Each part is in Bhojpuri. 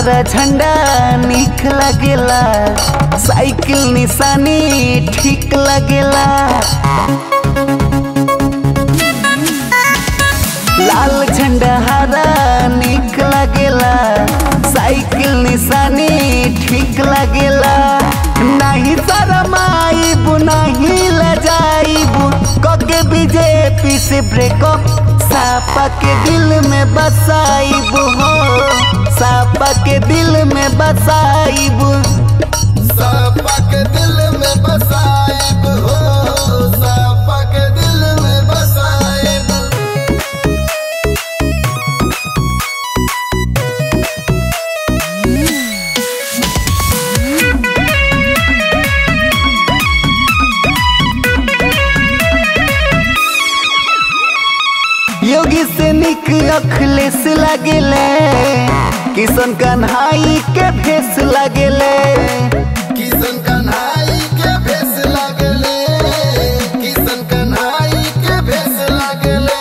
हरा झंडा निक लगेला साइकिल निशानी ठीक लगेला लाल झंडा हरा निक लगेला साइकिल निशानी ठीक लगेला नहीं शरमाइबू नहीं लजाइबू कके बीजेपी से ब्रेकअप सापा के दिल में बसाइबू हो सापा के दिल में बसाइबू सापा के दिल में बसाइब हो सापा के दिल में बसाइब योगी से निक अखलेस लगेले किशन कन्हाई के भेस लगेले किशन कन्हाई के भेस लागले किशन कन्हाई के भेस लागले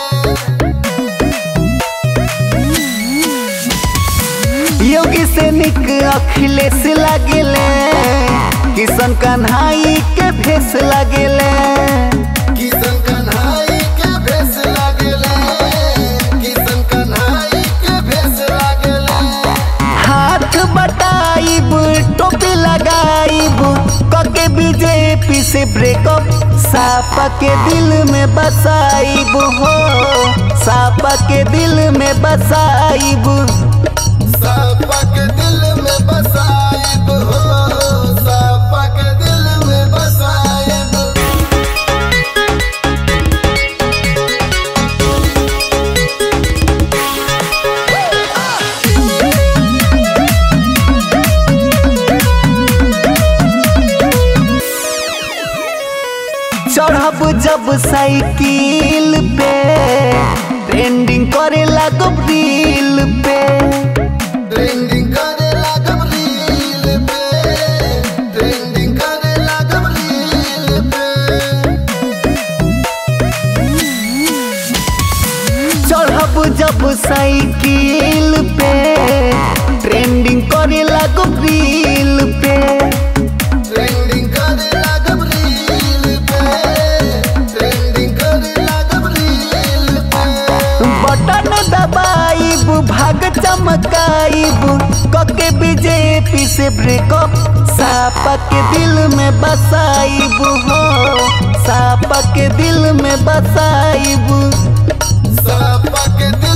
योगी से निक अखिलेश लगेले किशन कन्हाई के भेस लगेले किशन कन्हाई के भेस लागले किशन कन्हाई के भेस लागले हाथ बटाइब टोपी लगाइब कके बीजेपी से ब्रेकअप सापा के दिल में बसाइब हो सापा के दिल में बसाइब सापा के दिल में बसाइब हो सापा के दिल में बसाइब चढ़ब जब साइकिल पे ट्रेंडिंग करे लागब रील पे ट्रेंडिंग करे लागब रील पे ट्रेंडिंग करे लागब रील पे चढ़ब जब साइकिल पे ट्रेंडिंग करे लागब रील पे ट्रेंडिंग करे लागब रील पे ट्रेंडिंग करे लागब रील पे बटन दबाइब भाग चमकाइब कके बीजेपी से ब्रेकअप सापा के दिल में बसाइब हो सापा के दिल में बसाइब सापा के दिल